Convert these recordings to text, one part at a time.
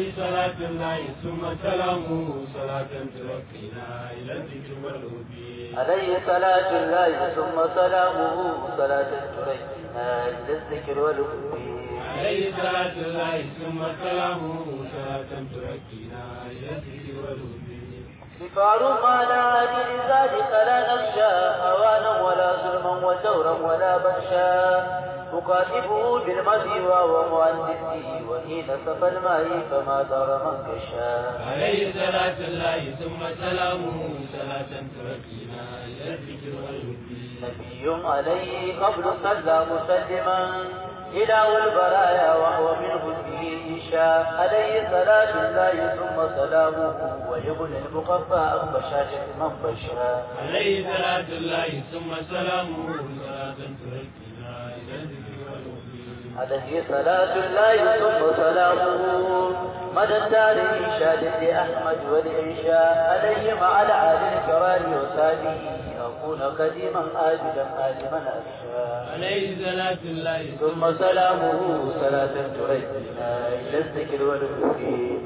عليه صلاة الله ثم سلامه صلاة ترقينا إلى الذكر والهدي عليه صلاة الله ثم سلامه صلاة ترينا إلى الذكر والهدي عليه صلاة الله ثم سلامه صلاة ترقينا إلى الذكر والهدي كفار ما لا عدل ذلك لا نخشى هوانا ولا ظلما وجورا ولا بخشا أقاتبه بالمدي وهو مؤنسي وحين سفى الماء فما دار من كشا عليه صلاة الله ثم سلامه صلاة ترقينا إلى الذكر والهدي نبي عليه قبل صلى مسلما إله البرايا وهو منه فيه شاء عليه صلاة الله ثم سلامه ويبني المقفى عن بشاشة من بشا عليه صلاة الله ثم سلامه صلاة ترقينا إلى الذكر والهدي عليه صلاة الله ثم سلامه مدى التاريخ شاد لأحمد والعشاء عليه مع العالي الكرام وساده أكون قديما آجلا آلما أخشى عليه صلاة الله ثم سلامه صلاة تريدنا إلى الذكر والذكر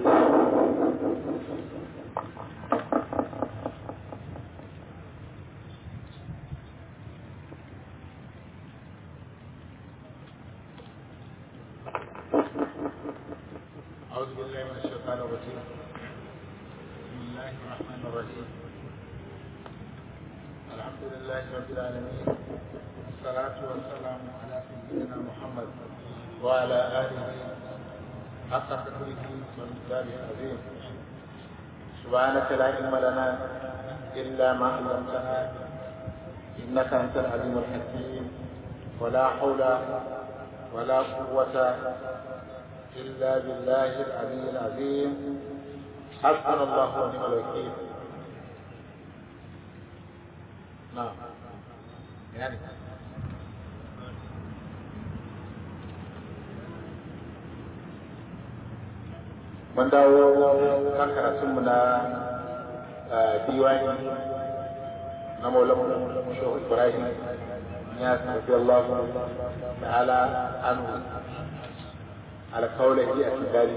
أعوذ بالله من الشيطان الرجيم بسم الله الرحمن الرحيم الحمد لله رب العالمين والصلاة والسلام على سيدنا محمد وعلى آله حق قدره ومقداره العظيم سبحانك لا علم لنا إلا ما علمتنا إنك أنت العليم الحكيم ولا حول ولا قوة إلا بالله العلي العظيم حسبنا الله ونعم الوكيل نعم يعني mun dawo kan karatunmu na diwani na maulamu shehu ibrahim ya tafi Allah ta'ala anhu على قوله اعتدالي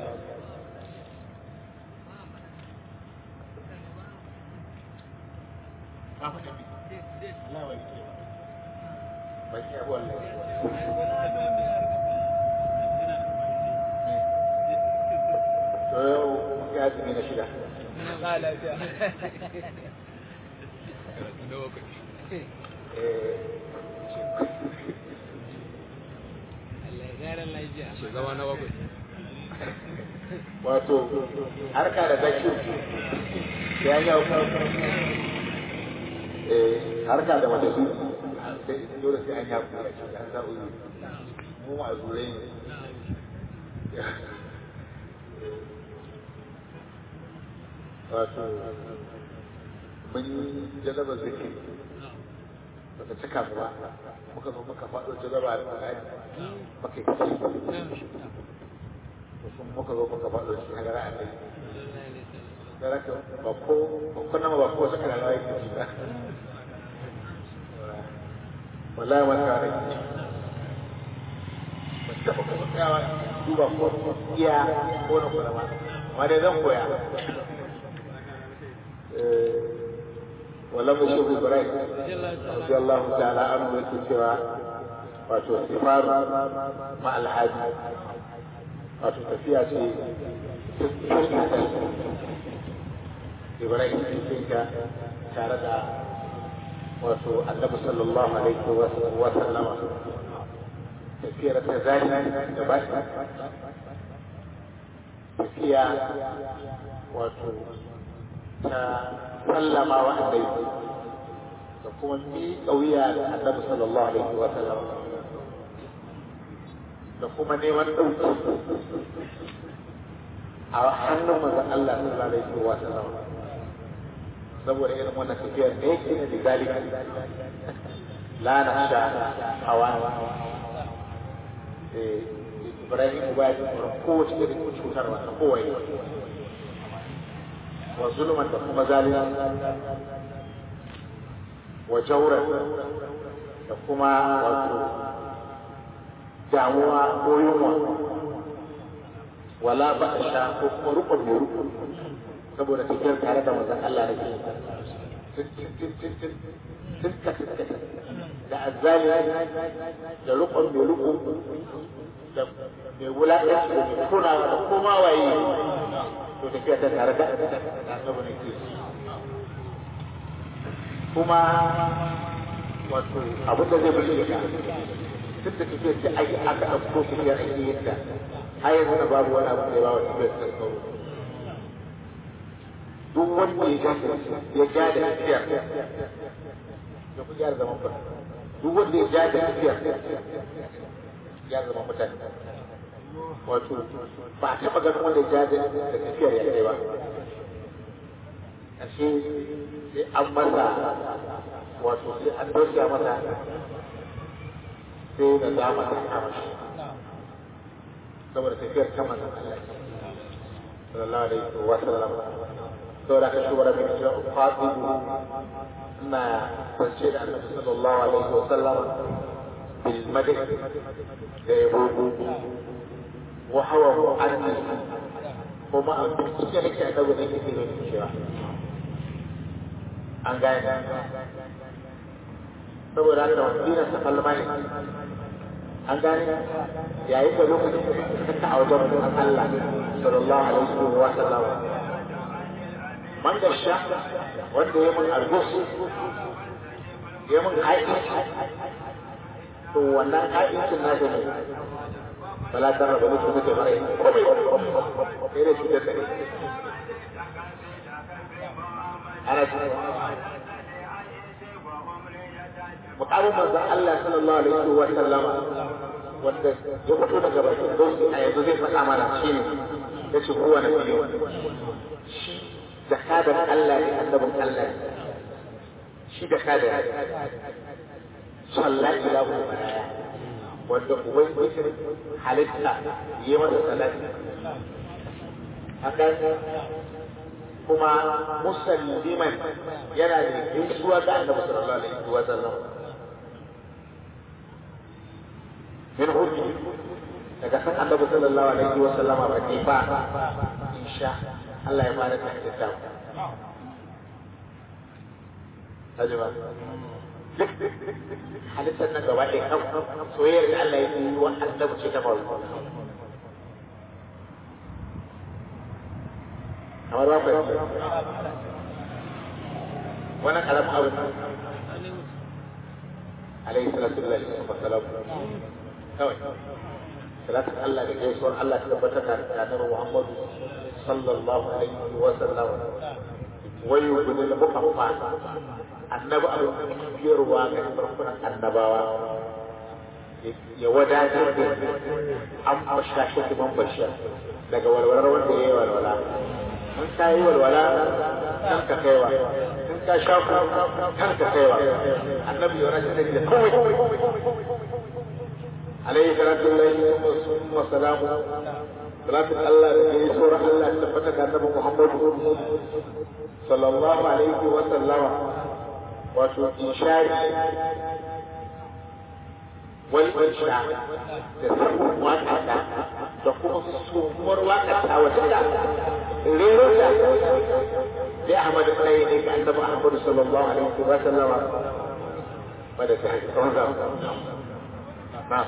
Shugaba na bakwai. wato harka da zakir ya yi hau eh harka da mace su sai dole sai an yi haku da shi an sa uzu mu ma zurai ne wato mun yi jalaba zakir baka cika ba muka zo muka faɗo jalaba da ƙarari baka yi kashi sun muka zo muka faɗo shi a gara a kai gara ka ba ko ba ko nama ba ko saka da rawa yake ji ba wallahi wani ka rai ba taɓa kuma tsayawa duba ko iya ko na kula ba amma dai zan koya wala mu shehu ibrahim radiyallahu ta'ala anhu yake cewa wato sifar ma alhaji wato tafiya ce ibrahim cikin ta tare da wato annabi sallallahu alaihi wa sallama tafiyar ta zahiri da ba tafiya wato ta sallama wa annabi da kuma miƙa wuya da annabi sallallahu alaihi wa sallama da kuma neman ɗauki a hannun manzon Allah sallallahu alaihi wa sallam saboda irin wannan tafiyar ne yake ne bizalika la nasha hawa eh Ibrahim ba ya tsoron kowace irin cutarwa ta kowaye wa zulman da kuma zalunci wa jauran da kuma wato damuwa ko yunwa wala ba a sha ko kuma rukun mai rukun saboda tafiyar tare da manzon Allah ne tun da azzali da rukun mai rukun da mai wulaƙanci da mai kunawa da koma waye to tafiya ta tare da annabi ne ke kuma wato abin da zai bushe ka duk da tafiyar da ake aka ɗauko tafiyar ake yin ta har yanzu na babu wani abu da ya ba wa tafiyar ta tsaro duk wanda ya ja ya ja da tafiyar ya ku gyara zaman ba duk wanda ya ja da tafiyar ya zama mutane wato ba a taɓa ganin wanda ya ja da tafiyar ya kai ba ashe sai an masa wato sai an tausaya masa sai da dama ta kama shi saboda tafiyar ta manzon Allah sallallahu alaihi wa sallam saboda ka shi wara mai cewa fatihu ina kwance da annabi sallallahu alaihi wa sallam bil madh da yabo wa hawa mu'annis kuma a cikin nake annabi ne yake da cewa an gane saboda haka wasirar sa falma ne an gane yayin da lokacin da suka a wajen mutum Allah sallallahu alaihi wa sallam man da sha wanda ya mun algus ya mun aiki to wannan aikin na ne bala ta rabu mutum da mara komai sai da shi da tsare ana cikin mukamin manzon Allah sallallahu alaihi wa sallama wanda ya fito daga bakin dauki a yanzu zai faɗa mana shi ne ya ce kowane fiye shi jakadan Allah ne annabin Allah ne shi jakadan sallah ilahu baraya wanda ubangiji halitta yi masa salati hakan kuma musalliman yana da gaisuwa ga annabi sallallahu alaihi wa sallam min hujji daga san annabi sallallahu alaihi wa sallama ba ke ba insha Allah ya fara ta ta tajaba duk halittar nan gaba ɗaya kan soyayyar da Allah ya yi wa annabi ce ta faru kamar ba ku wannan karamin abu alaihi salatu lillahi wa salam kawai salatin Allah da gaisuwar Allah ta tabbatar da kanar Muhammadu sallallahu alaihi wa sallam wai yubni da mukaffa annabi abu biyarwa ga farkunan annabawa ya wadatar da an bashashi man bashir daga walwalar wanda ya yi walwala in ka yi walwala kan ka kaiwa in ka sha ku kan ka kaiwa annabi ya rasa sani da kawai alaihi salatu lillahi wa salamu salatu Allah da yayi sura Allah ta tabbata ga annabi Muhammad sallallahu alaihi wa sallama wato ishari wal insha da sabon waka da kuma suwar waka ta wata da rero da sai Ahmad sai ne ga Annabi Ahmad sallallahu alaihi wa sallama wanda ta yi tsawon zama na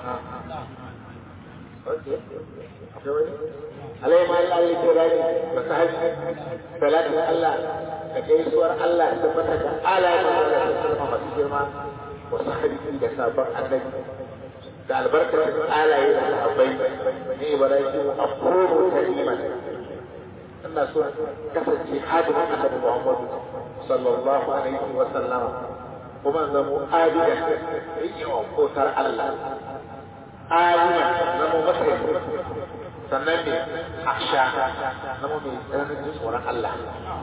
alai ma Allah ya kira ni da sahabi salatin Allah da gaisuwar Allah da tabbata da alayen Allah da sallama masu girma wa sahabi da sabon annabi da albarkar alaye da sahabbai ne Ibrahim a kowace kalima ina so kasance hadimin annabi Muhammad sallallahu alaihi wa sallama kuma zamo adida yawan kotar Allah alima zamo masa sannan ne aksha zamo mai tsananin tsoron Allah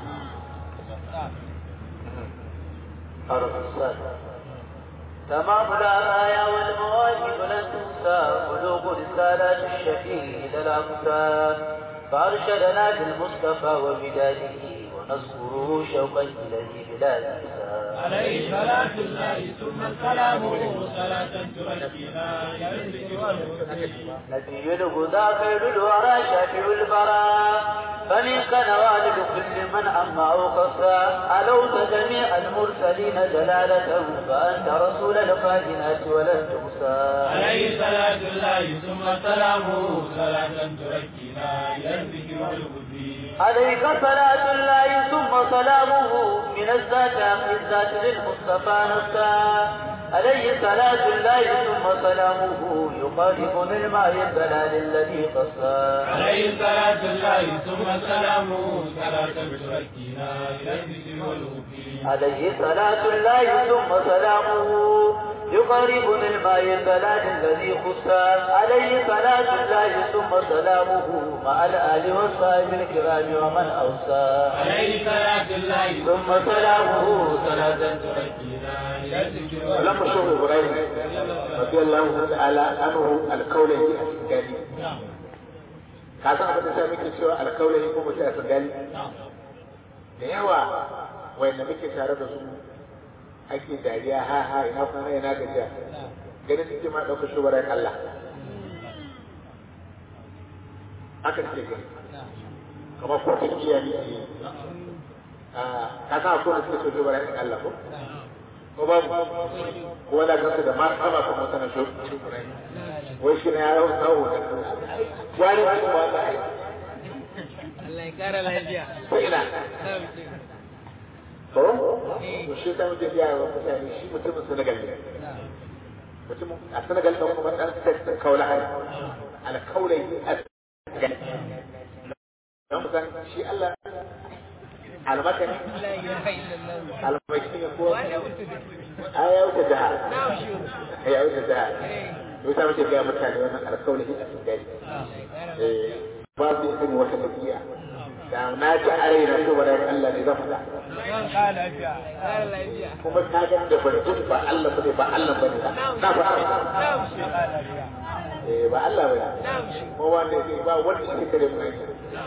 تمام الآية والمواهب لن تنسى بلوغ رسالات الشفيع إلى الأمثال فأرشدنا بالمصطفى وبداده ونذكره شوقا إليه بلا انتهاء عليه صلاة الله ثم سلامه صلاة تركنا إلى الذكر والهدى نبي الهدى خير الورى شافع البراء فمنك نوال كل من أما أو قصى علوت جميع المرسلين جلالة فأنت رسول الكائنات ولن تقصى عليه صلاة الله ثم سلامه صلاة تركنا إلى الذكر والهدى عليك صلاة الله ثم سلامه من الذات عن الذات للمصطفى نفسا عليه صلاة الله ثم سلامه يقارب من الماء الدلال الذي قصى عليه صلاة الله ثم سلامه صلاة تركنا إلى الذكر والهدى عليه صلاة الله ثم سلامه يقرب من الماء البلاد الذي خصى عليه صلاة الله ثم سلامه مع الآل والصحب الكرام ومن أوصى عليه صلاة الله ثم سلامه صلاة تركنا إلى الذكر والهدى lamma shehu ibrahim radiyallahu ta'ala anhu alkaulahi a singali ka san abin da sa muke cewa alkaulahi ko mutum a singali da yawa wanda muke tare da su ake dariya ha ha ina kwana ina gajiya ganin suke ma ɗaukar shugaban Allah haka suke gani kamar ko tafiya ne ke ka san akwai wanda suke so shugaban Allah ko ko babu ko wanda kansu da masu sama kuma sana shi wai shi na yaro tsawo da wani ne ba ta Allah ya kara lafiya. sai ina to to shi ta mutum ya wa mutane shi mutumin Senegal ne mutum a Senegal ɗan kuma ɗan sassan kaula hali alkaulai a don musan shi Allah almakani La ilaha illallah. almakani ya kowa Wani mutum. a ya wuce jihar Na shi. ya wuce jihar Eh. to ta muke ga mutane wannan alkaulai a cikin gari Allah ya kara eh ba su yin wata tafiya da na ji a raina to ba Allah ne zan faɗa kara lafiya. Kara lafiya. kuma ka ga da barjin ba Allah bane ba Allah bane na faɗa Na shi. eh ba Allah bane Na shi. ko wanda zai ba wanda yake kare mu aiki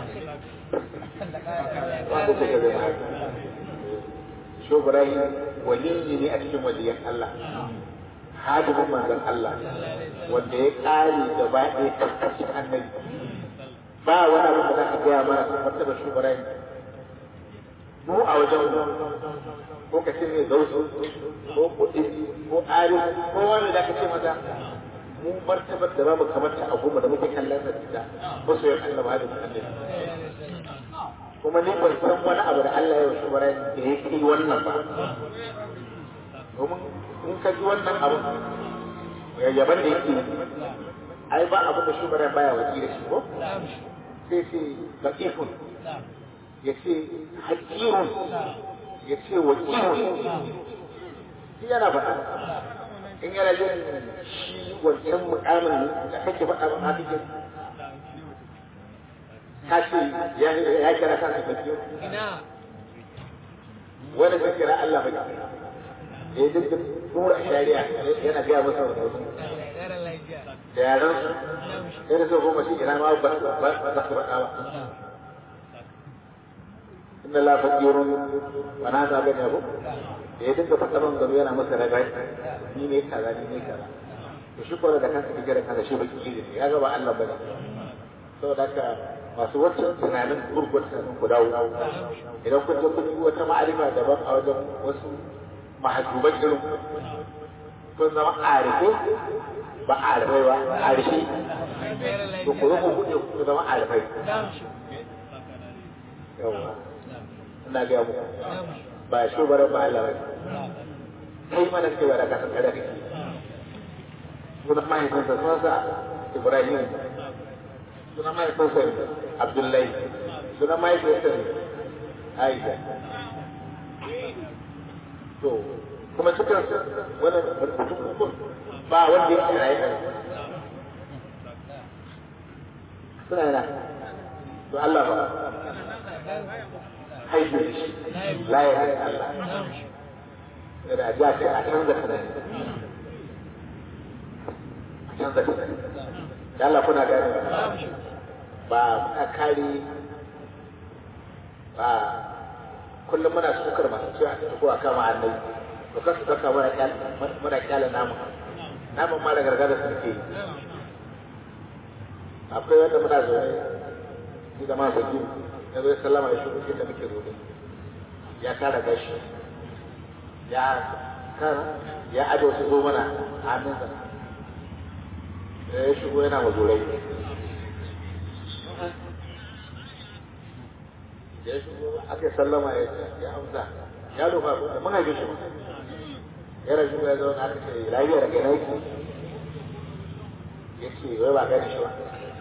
wanda take kare mu aiki sho Ibrahim waliyi ne a cikin waliyan Allah hadimin manzon Allah wanda ya kare da ba ɗaya karkashin annabi ba wani abu da za ka gaya mana su martaba sho Ibrahim mu a wajen mu ko ka ce mai zausu ko kuɗi ko ari ko wani da ka ce mata mu martabar da babu kamar ta a goma da muke kallon sa da masoyan Allah ba da annabi kuma ni ban san wani abu da Allah ya yi shubara da ya kai wannan ba domin in ka ji wannan abu yaban da yake yi, ai ba abu da shubara baya waki da shi ko sai ce laqifun ya ce hakirun ya ce wakilun shi yana faɗa in yana jin shi wancan mukamin da kake faɗa ba haka ke ka ce ya ya kira kansa bakiyo Ina. wanda ka kira Allah baki ya duk da tura shari'a yana gaya masa wa sauki Allah ya kara lafiya. da yaran su yana so goma shi ina ma ba ba ba su faɗa ba inna la fakirun wa na ta gani abu da ya dinga faɗa man gano yana masa ragai ni ne kaza ni ne kaza to shi kora da kansa kike da kansa shi baki ne ya ga ba Allah bane saboda haka masu wancan tunanin gurgur tunanin ku dawo idan kun je kun yi wata ma'arifa daban a wajen wasu mahajuban irin ku, kun zama arife ba arifai ba arifi Kara to ku zo lafiya. ku buɗe ku zama arifai Na shi. yawa ina gaya muku Na shi. ba shugaban ba Allah ba kai mana cewa da kasar kada kake sunan mahaifinsa sunansa Ibrahim sunan mahaifinsa Abdullahi sunan mahaifinsa Aisha to kuma cikin wannan rubutun hukun ba wanda yake raye a suna yana to Allah ba haihu da shi la ya Allah da ja sai a canza tunani a canza tunani da Allah kuna gane ba muna kare ba kullum muna sukar masu cewa ta ko a kama annabi to ka su ɗauka muna kyala muna kyala namu namun ma da gargada suke yi akwai wanda muna zaune ni da masu biyu ya zo ya sallama ya shigo inda muke zaune ya kara gashi ya kara ya aje wasu zo mana a hannunsa ya shigo yana mazurai ya shigo aka yi sallama ya ya amsa ya rufa da mun haife shi ya rasu ya zauna aka ce lafiya da kai na yake ya ce wai ba gani shi ba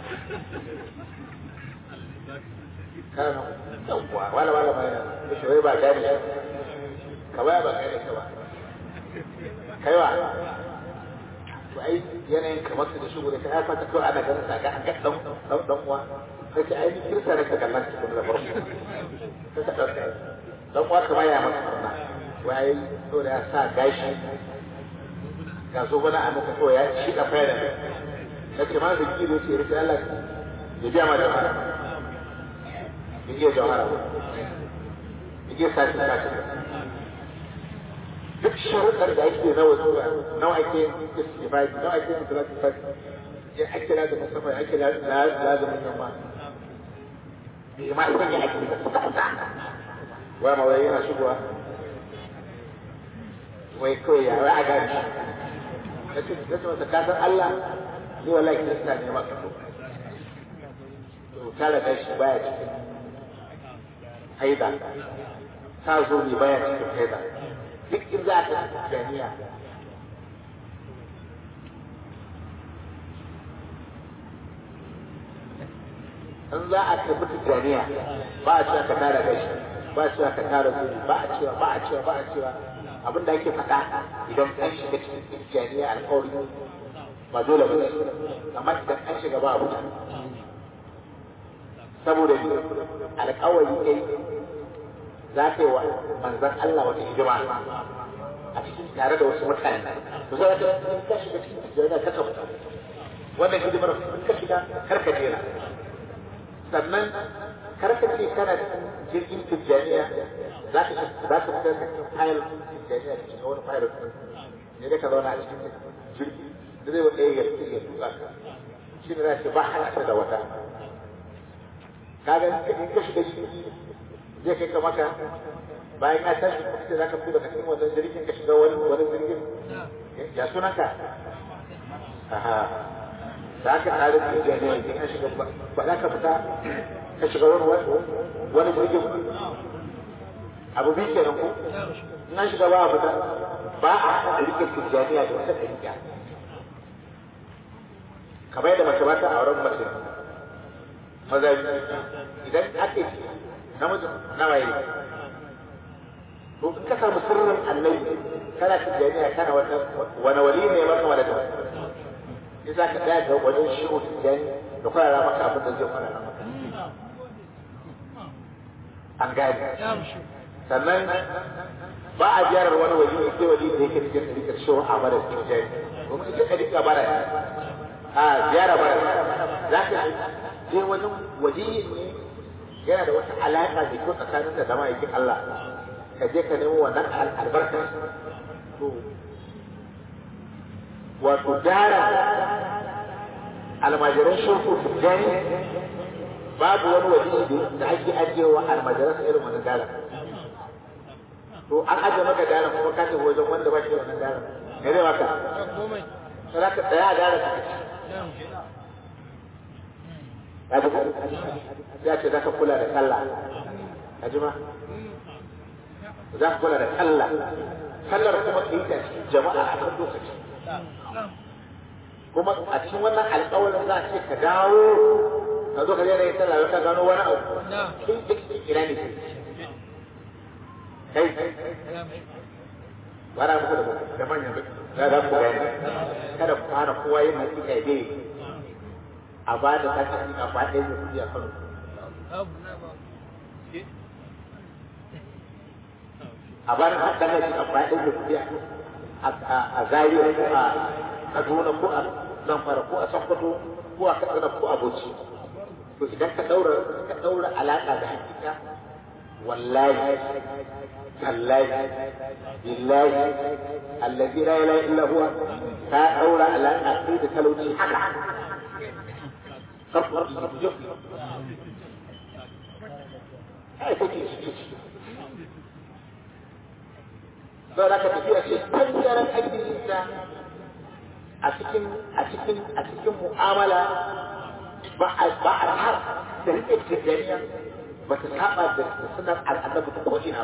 kana yawwa wala wala mai ya ce wai ba gani shi ka baya ba gani shi ba kaiwa to ai yanayin kamar su da shigo da kai ya fata kawai ana ganin sa ga an ga dan dan dan uwa sai ce ai ni kirsa ne ka kallon shi da farko sai ka dauka dan uwa kamar ya maka sunna wai to da ya sa gashi ga so bana a maka kawai ya shi da fara na ce ma da kiro ce rike Allah ya biya ma jama'a ya iya jama'a ya iya sashi sashi duk sharuɗar da ake na wasu nawa ake istifadi nawa ake musulati fadi ya ake da musafa ake lazumin nan ma bai ma san ya ake da kusa wai ma wai yana shigowa wai kawai ya wai a gani ya ce ya ce masa kasan Allah ni wallahi kirista ne maka so to tare da shi baya cikin haida ta zo ne baya cikin haida duk in za ka jami'a in za a tafi tijjaniya ba a cewa ka tara gashi ba a cewa ka tara zuri ba a cewa ba a cewa ba a cewa abin da ake faɗa idan an shiga cikin tijjaniya alƙawari ba dole ba amma idan an shiga ba abu saboda ni alƙawari kai za ka yi wa manzan Allah wata hidima a cikin tare da wasu mutane to sai ka ka shiga cikin tijjaniya ka ka fita wannan hidimar ka shiga kar ka jera sannan kar ka ce kana jirgin tijjaniya za ka za ka fitar da fayil tijjaniya da cikin wani fayil ne da ka zauna a cikin jirgi da zai wanda ya ya tuka ka shi ne za ka ba halatta da wata kaga in ka shiga jirgi zai kai ka maka bayan ka tashi sai za ka fito daga cikin wannan jirgin ka shiga wani wani jirgin ya sunanka aha da aka tare da tijjaniya idan ka shiga ba za ka fita ka shiga wani wani jirgin abu biyu kenan ko in an shiga ba a fita ba a haɗa rike tijjaniya da wata ɗariƙa kamar yadda mace ba ta auren mace maza idan ake namiji nawa yi to in ka samu sirrin annabi kana tijjaniya kana wata wani wali ne maka wani da in za ka tsaya ga wajen shiru tijjani da kwarara maka abin da zai kwarara maka an gane sannan ba a ziyarar wani waje ne sai waje da yake cikin ɗarikar shiru a mara tijjani domin ita ɗarika bara a ziyara bara za ka je wajen waje ne yana da wata alaƙa da kyau tsakanin da zama yakin Allah ka je ka nemo wannan albarkar to wato dara almajiran shirku tijjani babu wani waje da ake ajiyewa almajiran sa irin wannan dara to an ajiye maka dara kuma ka tafi wajen wanda ba shi wannan dara me zai maka sai ka tsaya a dara ka ci ya ce za ka kula da sallah a jima za ka kula da sallah sallar kuma ka yi ta cikin jama'a a kan lokaci kuma a cikin wannan alƙawarin za a ce ka dawo ka zo ka je da yin sallah ka gano wani abu kin duk ina ne kai bara muku da da manyan da da ku gani kada ku hana kowa yin hakika ya dai a ba da ta hakika ba ɗaya da kuɗi a kano a ba da ta hakika ba ɗaya da kuɗi a zariya ko a kaduna ko a zamfara ko a sokoto ko a katsina ko a bauchi to idan ka daura ka daura alaka da hakika wallahi tallahi billahi allazi la ilaha illa huwa ta daura ala aqida talauci haka ai take ciki sau da ka tafiya ce ɓangaren addininsa a cikin a cikin a cikin mu'amala ba a ba a har da rike tijjaniya ba ta saba da sunan al'annabi ta ko'ina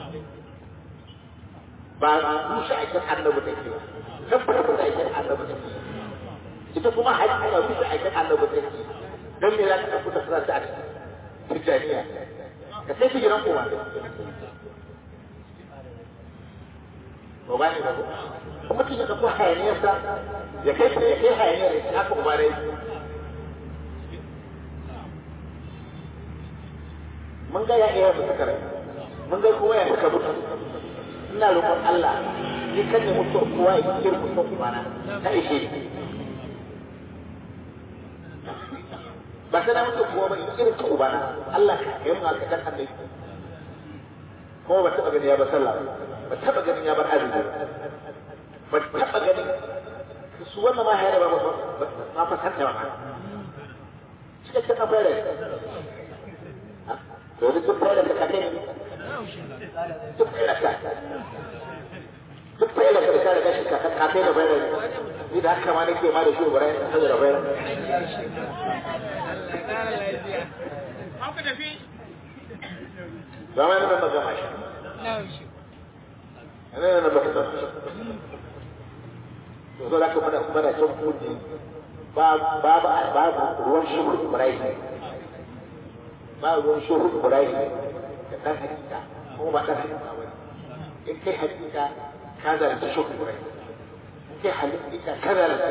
ba ba rushe aikin annabi ta ke tabbatar da aikin annabi ta ke ita kuma haƙƙi ba rushe aikin annabi ta ke don me za ka ɗauko ta suna ta tijjaniya ka sai su gidan kowa ba ba ne ba kuma mutum ya kafa hayaniyarsa ya kai ya kai hayaniyar ya haka kuma dai mun ga ya iya suka rai mun ga kuma ya suka mutu ina roƙon Allah ni kan ne mutu kowa ya kira mutu kuma na ta ishe ni ba sai na mutu kowa ba in kira ta ubana Allah ka yi mu haka dan annabi kuma ba taɓa gani ya ba sallah ba taɓa ganin ya bar azumi ba taɓa ganin su wannan ma hayar ba ma fa santa ba cikakken na fere to ni duk fere da ka kai duk fere ka duk fere ka ka ga shi ka ka kai da fere ni da haka ma nake ma da shi bara ya tsaya da fere Haka tafi. zama ne ba gama shi ana yana ba ta to so da kuma da kuma da cin kudi ba ba ba ba ruwan shuhud murai ba ruwan shuhud murai da dan hakika ko ba dan hakika ba in kai hakika ka zalunta shuhud murai in kai hakika ka zalunta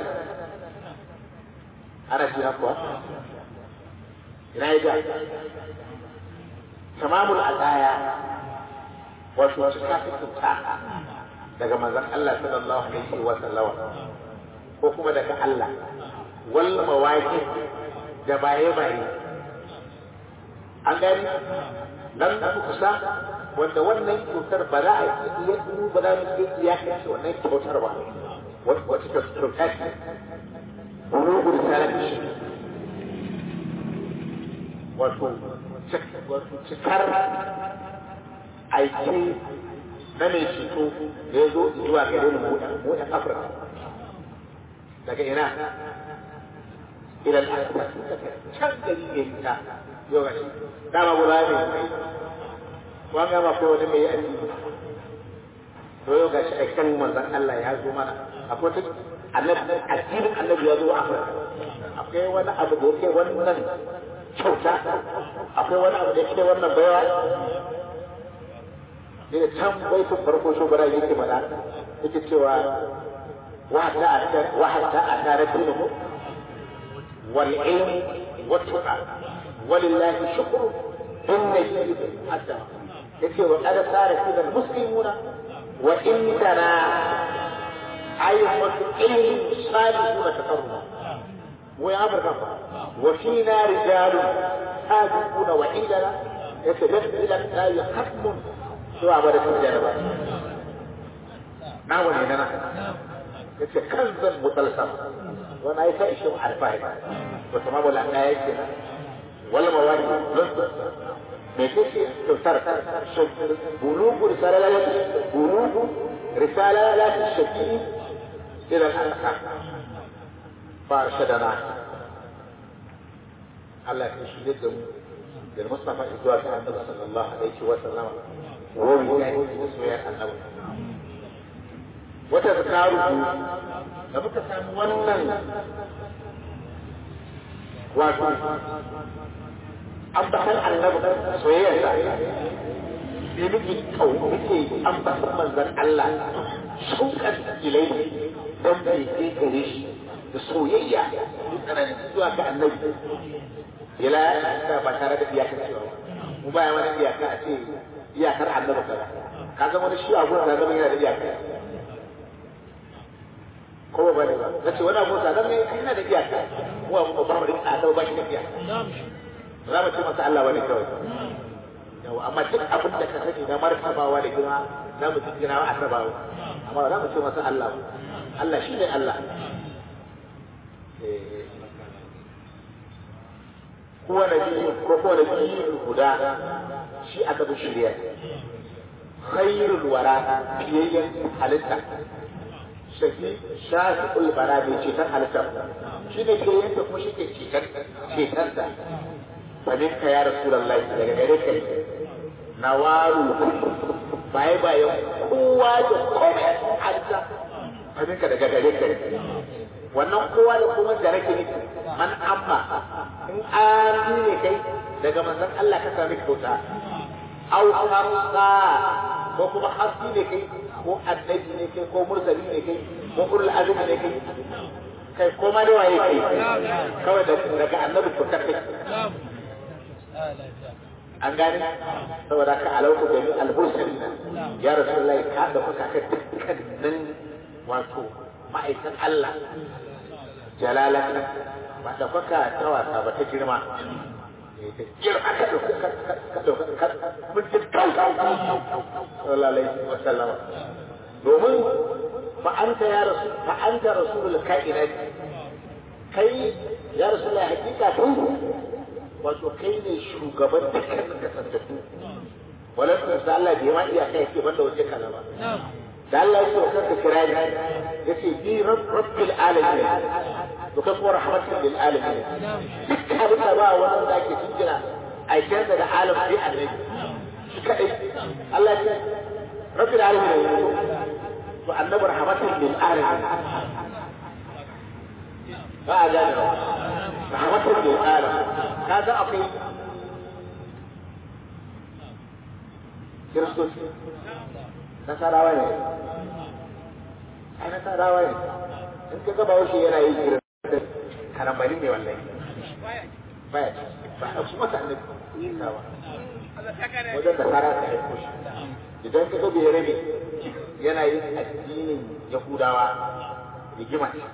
ana jira kuwa ina ya ga tamamul adaya wato cika fitinta daga manzon Allah sallallahu alaihi wa sallama ko kuma daga Allah wal mawaqi da baye baye an gani dan kusa wanda wannan kyautar ba za a iya ba za mu iya iyakance wannan kyautar ba wata kyautar ce bulugu risalati shi wato cikar aiki na mai ceto da ya zo zuwa gare mu mu ɗan Afirka. Daga ina? Ilal Afirka can gari ne ta yau ga shi. Dama guda ne mai. Wani gama ko wani mai addini. To yau ga shi aikan manzon Allah ya zo mana. Akwai ta annabi addinin annabi ya zo Afirka. Akwai wani abu da yake wannan kyauta akwai wani abu da yake wannan baiwa ne da can baitin farko shugaba yake mana yake cewa وحتى أثار الدين والعلم والتقى ولله شكر بالنجم حتى يقول وقد صار فينا المسلمون وإننا أيضا علم صالحون تقربا ويعبر كفا وفينا رجال صادقون وعندنا يتلف إلى الآية حكم سوى عبادة الجنة نعم ولينا yace kanzan mutalsam wani ai ta ishe alfahari to tamamu la aya yake wal mawadi me kake kyautar bulugu risalalat bulugu risalalat shaki ila al-aqsa farshadana Allah ya shi da mu da Mustafa zuwa ga Annabi sallallahu alaihi wa sallam wani ya yi soyayyar Annabi wata zakaru da muka samu wannan wato ambatan annabi soyayyarsa sai muke kau muke ambatan manzon Allah shauƙan ilai don bai kai gare shi da soyayya da tsananin zuwa ga annabi ila ka ba tare da iyakar cewa mu baya wani iyaka a ce iyakar annabi kaza ka zama wani shi a gurin da zama yana da iyaka ko ba ne ba na ce wani abu nan ne ina da iyaka mu abu ba mu da a ba shi da iyaka za mu ce masa Allah wani kawai yau amma duk abin da ka sani na martabawa da girma za mu jingina wa annabawa amma ba za mu ce masa Allah ba Allah shi ne Allah kowa na biyu ko kowa na biyu guda shi aka bi shirya khairul wara fiyayyen halitta shafi shafi ulbara mai ceton halitta shi ne ke yanka kuma shi ke ceton ceton da famin ka ya rasulullahi daga gare ka na waru baye bayan kowa da komai halitta famin ka daga gare ka wannan kowa da kuma da nake nufi man amma in an ne kai daga manzon Allah ka sami kyauta au hamsa ko kuma hasi ne kai ko annabi ne kai ko mursali ne kai ko ulul azmi ne kai kai ko ma da waye kai kawai daga annabi ko ta kai an gane saboda ka alauku da al-husna ya rasulullahi ka da kuka ka dukkanin wato ma'aikan Allah jalalaka ba da kuka ta wasa ba ta girma girma ka dauka ka dauka ka mutum kau sallallahu alaihi wa sallam domin fa anta ya rasul fa anta rasulul kainat kai ya rasulullahi hakika tun wato kai ne shugaban dukkanin kasantattu walan da Allah bai ma iya kai ke banda wace kana ba da Allah ya so kanka kira ni yace bi rabbil alamin to kai kuma rahmatul lil alamin duk halitta ba wannan da ake tunjira a janna da alam bi annabi shi kadai Allah ya rabbil alamin to annabi rahmatul lil alamin ba a gane ba rahmatul lil alamin kaga akwai kiristoci nasarawa ne ai nasarawa ne in ka gaba wasu yana yi jiran karambari mai wallahi baya ba a su masa annabi isa ba wajen da sara ta aiko shi idan ka gabe rabe yana yin addinin yahudawa rigima ce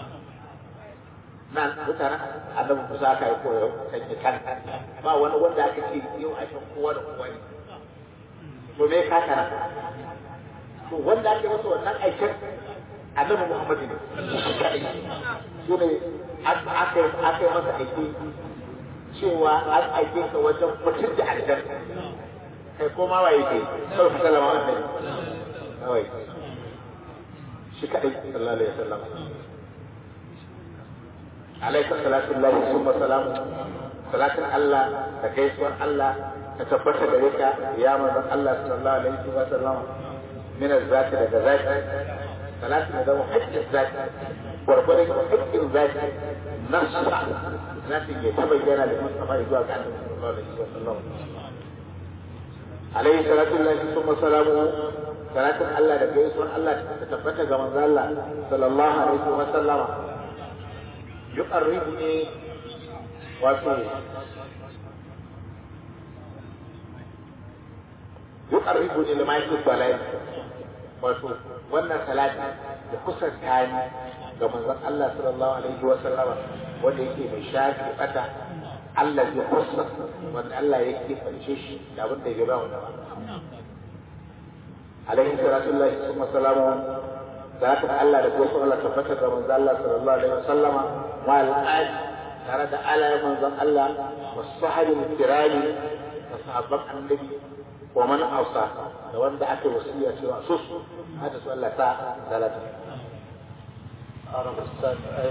nan mutanen annabi kusa aka yi koyo sanya kan ba wani wanda aka ce yau a shan kowa da kowa ne to me ka kana to wanda ake masa wannan aikin annabi Muhammad ne shi ne aka aka yi masa aiki cewa an aike ka wajen mutum da aljanna kai ko ma waye ke sai ka sallama annabi kawai shi kadai sallallahu alaihi wasallam alaika salatu lillahi summa salamu salatin Allah da gaisuwar Allah ta tabbata gare ka ya manzon Allah sallallahu alaihi wa sallam min az-zati daga zati salatu da zama haƙƙin zati gwargwadon haƙƙin zati nasa zati ya ta bayyana da Mustafa zuwa ga Annabi sallallahu alaihi wa sallam alaihi salatu lillahi summa salamu salatin Allah da gaisuwar Allah ta tabbata ga manzon Allah sallallahu alaihi wa sallama yuqarribuni wato yuqarribuni lima yake balai wato wannan salati da kusanta ni ga manzon Allah sallallahu alaihi wa sallama wanda yake mai shafi bata Allah ya kusa wanda Allah yake fance shi da abin da ya ba wanda ba alaihi salatu lillahi summa salamu zaka Allah da gosu Allah tabbata ga manzon Allah sallallahu alaihi wa sallama wa al tare da ala manzon Allah wa sahabin kirami da sahabban annabi wa man ausa da wanda aka wasiya cewa sus hada su Allah ta salata عرب السابع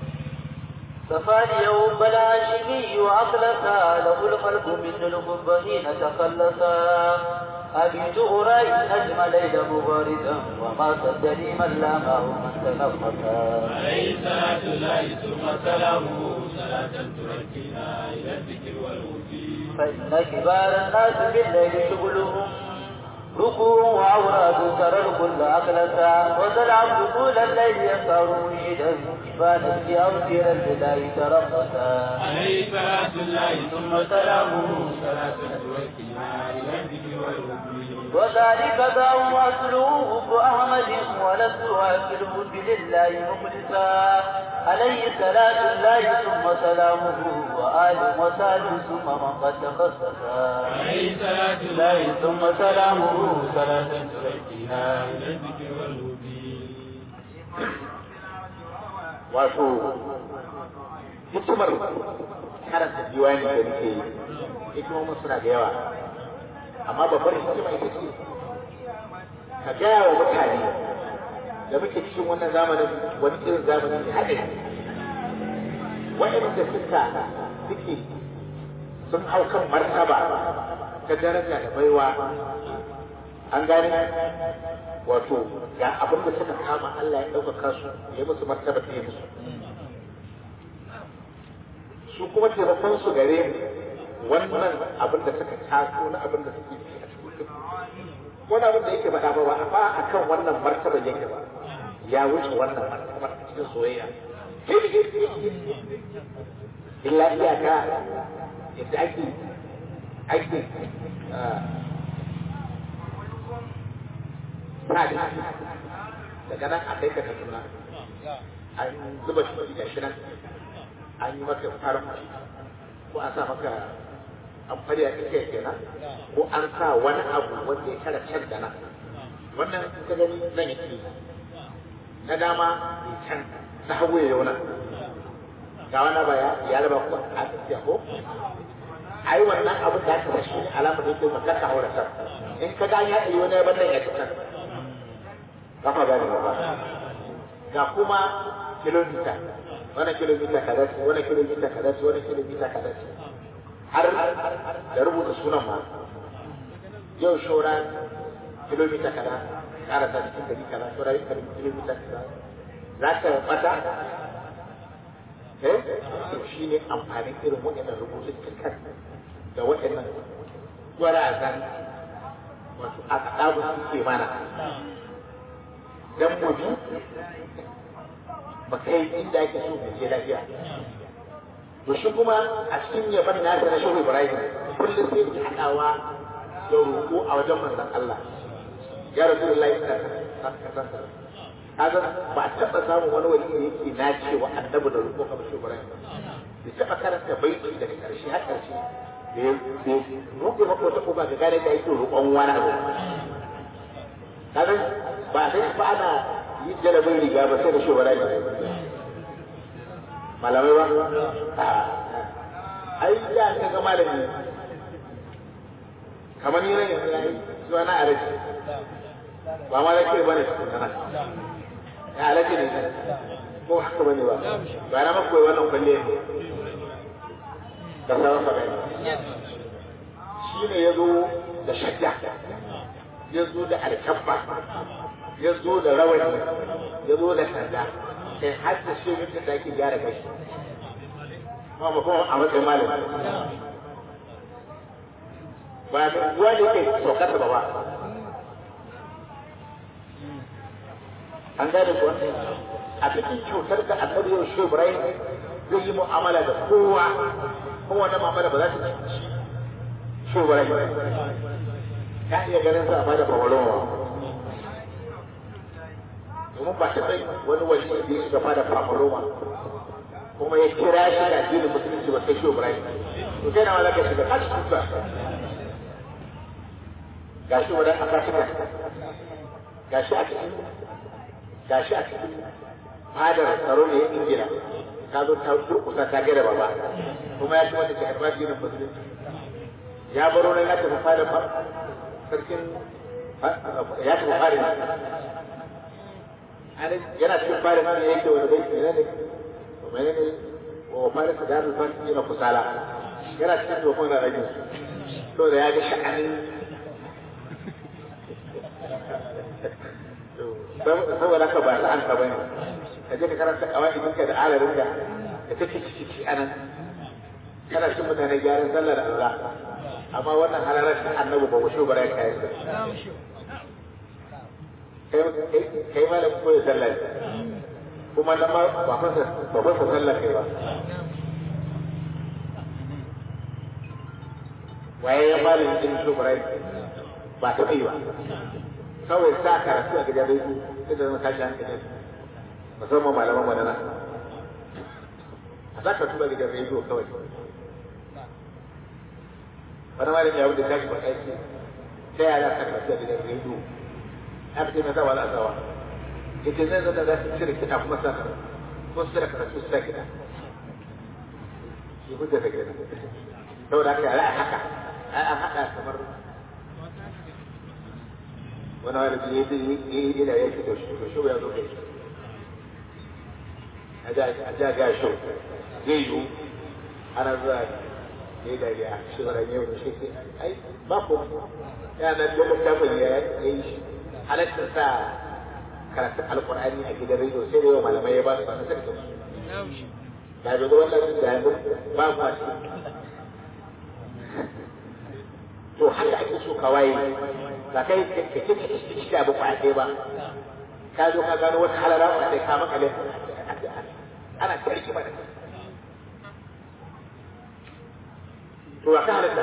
سفاني يوم الهاشمي وأخلصا له الخلق من الحب حين تخلصا أبيت أرائي نجم ليل مباردا وما صدني من لامه من تنفسا عليه صلاة الله ثم سلامه صلاة تركنا إلى الذكر والوفي فإن كبار الناس بالليل شغلهم ركوع وأوراد ترى الكل أخلصا وذا العبد طول الليل يسهر مريدا كفانا في أوتر البداية ترقصا عليه صلاة الله ثم سلامه صلاة تركنا إلى الذكر والوفي وذلك داو أصله أحمد ولست أكله لله مخلصا عليه صلاة الله ثم سلامه وآل وسهل ثم من قد تخصص عليه صلاة الله ثم سلامه صلاة تركينا إلى الذكر والهدي wato hikimar karanta diwani da nake yi hikimomin suna da yawa amma babbar hikima ita ce ka gaya wa mutane da muke cikin wannan zamanin wani irin zamanin ne haɗe waɗanda suka suke sun hau kan martaba ta daraja da baiwa an gane wato ga abin da suka kama Allah ya ɗaukaka su ya musu martaba ta yi musu su kuma taimakon su gare mu wannan abin da suka taso na abin da suke ci a cikin wani abin da yake faɗa ba ba ba a kan wannan martaba yake ba ya wuce wannan martaba cikin soyayya illa iyaka yadda ake ake sadi daga nan a kai ka kaduna an zuba shi da shi nan an yi maka farin ko an sa maka an farya iska kenan ko an sa wani abu wanda ya kara can da nan wannan ka gani nan yake na dama ya can na hagu ya yauna ga wani ba ya raba ku a tafiya ko ai wannan abu da aka shi alamar da yake maka ka haura san in ka ga ya yi wani bannan ya can kafa gani ba ga kuma kilomita wani kilomita kaza ce wani kilomita kaza ce wani kilomita kaza ce har da rubuta sunan ma yau shora kilomita kaza ƙara ta cikin gari kaza shora kilomita kaza za ka bata eh shi ne amfanin irin waɗannan rubutun da waɗannan gwarazan wato a kaɗabu suke mana dan mu bi ba kai inda ake so mu je lafiya to shi kuma a cikin yaban nasa na shehu ibrahim kullum sai ki haɗawa da roƙo a wajen manzon Allah ya rasulullahi sallallahu alaihi kaga ba a taɓa samun wani wali da yake na cewa annabi da roƙo kamar shehu ibrahim bai taɓa karanta baiti daga ƙarshe har ƙarshe da ya roƙe maka wata ko ba ga gane da yake roƙon wani abu kaga ba sai ba ana yi jalabin riga ba sai da shi wala malamai ba ai da ka ga malami kamar ni ran yanzu yayi zuwa na alaji ba ma zake bane tukuna ya alaji ne ko haka bane ba ba na maka wannan kwalle ne da sauran sa shi ne ya zo da shadda ya zo da alkabba ya zo da rawani ya zo da sanda kai har da shi mutum da ake gyara kai kuma ba kuma a matsayin malami ba da ruwa da yake saukata ba ba an gane kuwa a cikin cutar da annabi yau shi ibrahim zai yi mu'amala da kowa kowane mu'amala ba za ta ci shi ibrahim ka iya ganin sa a bada fawarowa domin ba ta bai wani wani da ya shiga fada fafaroma kuma ya kira shi da addinin musulunci ba sai shi Ibrahim to kai na ma zaka shiga kashi kuka gashi wani aka shiga gashi a cikin gashi a cikin fadar tsaro ne ya ingila ta zo ta durkusa ta gada baba kuma ya ci wanda ke karɓar addinin musulunci ya baro nan ya tafi fadar sarkin ya tafi fadar yana cikin fara ma ne yake wani bai ne ne mene ne wa fara su da alfan yana kusala yana cikin tofon da rajin to da ya ga sha'anin saboda ka ba ta an ka bane ka je ka karanta kawai ka da alarin ka da take ciki anan kana cin mutane gyaran sallar Allah amma wannan halarar ta annabi ba wuce bara kai kai ma da koyi sallar kuma na ma ba fasa ba fasa sallar kai ba waye ya fara yin jin su burai ba ta kai ba kawai sa karatu a gidan rediyo sai da zama tashi hankali musamman malaman madana a za ka tura gidan rediyo kawai wani malami ya wuce tashi ba aiki ta yaya za ka karatu a gidan rediyo aka ce mai zawa za a zawa ita zai zata za su cire kiɗa kuma sa ko su cire karatu su sa kiɗa shi hujja ta gidan saboda haka yara a haka ai an haɗa kamar wani wani ya yi yi da ya ce da shi da shi ya zo kai a ja ga shi zai yiwu ana zuwa ya yi dariya shi wani yau da shi sai ai ba ko ya na da littafin ya yi shi halatta sa karatun alkur'ani a gidan rediyo sai da yawa malamai ya ba su masu sarki da bai ga wannan da yanzu ba ku a to haka ake so ka waye ba kai ka ce ka shi da abu ba ɗaya ba ka zo ka gano wata halara ba ɗaya ka makale ana tarki ba da to wa ka halatta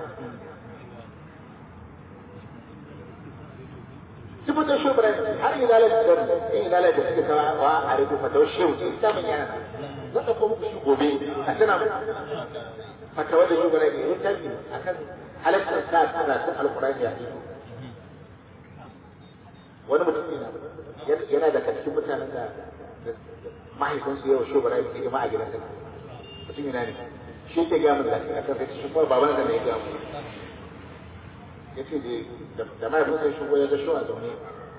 sifatar shubran har ila la da ila la da suke kawo wa a rubu fatawar shehu ce ita mun yana zan ɗauko muku shi gobe a tana fatawar da shubran ne ya tafi akan halattar sa karatun alkurani a ido wani mutum ne yana da cikin mutanen da mahaifinsu yau shi bara yake jama'a gidan sa mutum yana ne shi ke gaya mu da a kan sai shi kuma baban da ne ya gaya mu ya ce da mahaifinsa ya shigo ya ga shi a zaune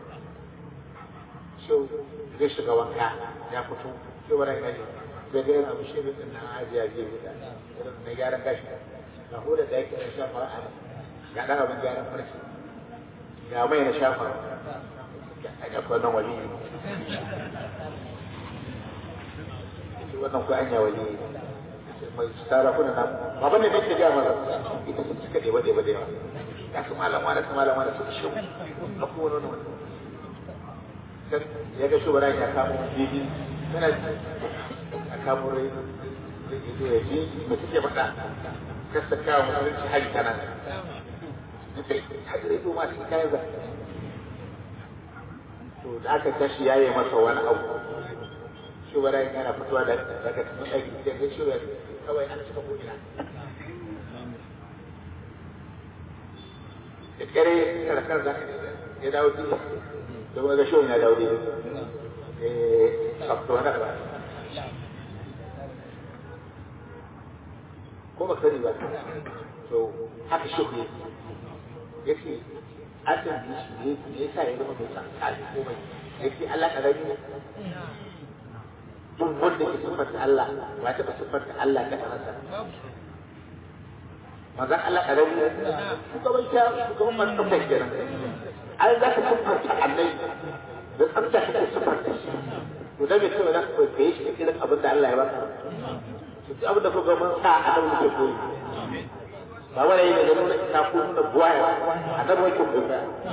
shi zai shiga wanka ya fito shi bara yana ne zai ga yana bushe mutum na ajiya biyu da na gyaran gashi ga huda da yake da shafa a ga ɗan abin gyaran farki ga mai na shafa a ga wannan wali ne wannan ku anya wali ne mai tsara kuna na baban ne nake ga maza ita su suka ɗeba ɗeba da yawa ya su malam wani su malam wani su shi a kuma wani wani ya ga shugaba ya kamo bibi yana a kamo rai ya ji mai suke faɗa kasa kawo musulunci hari ta nan hajji ma cikin kayan za to da aka tashi yaye masa wani abu shi wa rai yana fitowa da daga cikin aiki sai ga shi kawai an cika ko'ina da kare karakar za ka ya dawo duniya don ga shi ya dawo duniya eh sabto na ba ko ba sani ba to haka shi ne ya ce an tambaye shi ne me yasa ya zama mai san kaji komai ya ce Allah karami ne duk wanda ke siffanta Allah ba ta ba siffanta Allah ga kansa manzon Allah karami ne shugaban sha shugaban masu tsafta kenan ai za ka siffanta Allah da tsafta kake siffanta shi to da me cewa za ka kwaikwaye shi irin abin da Allah ya baka duk abin da kuka mun sa a nan muke koyi ba wani yi da nuna ina ko nuna buwaya a nan wake koyi